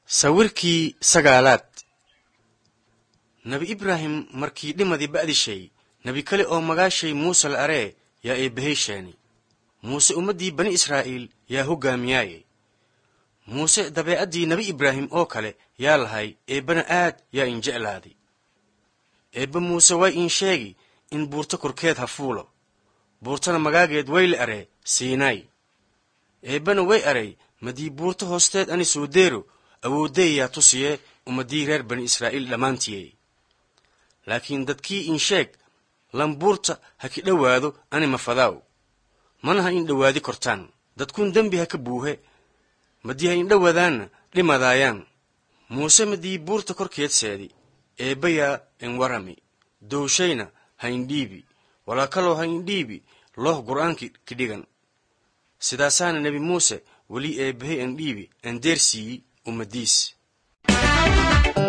sawirkii sagaalaad nebi ibraahim markii dhimadii ba'dishay nebi kale oo magaashay muuse la aree yaa eebbahey sheeni muuse ummaddii bani israa'iil yaa hoggaamiyaaye muuse dabeecaddii nebi ibraahim oo kale yaa lahay eebbana aad yaa in jeclaaday eebbe muuse way in sheegi in buurto korkeed ha fuulo buurtana magaageed way la aree siinaay eebbana way aray madii buurto hoosteed ani soo deero awooddeeyaa tusiye ummaddii reer bani israa'iil dhammaantiye laakiin dadkii in sheeg lambuurta ha ki dhowaado ani mafadaaw mana ha in dhowaadi kortaan dadkun dembi ha ka buuhe madii ha indhowadaanna dhimadaayaan muuse madii buurta korkeed seedi eebbayaa in warami dowshayna ha indhiibi walaa kaloo ha indhiibi looh gur'aanki kidhigan sidaasaana nebi muuse weli eebbahay an dhiibi an deersiiyi ummadiis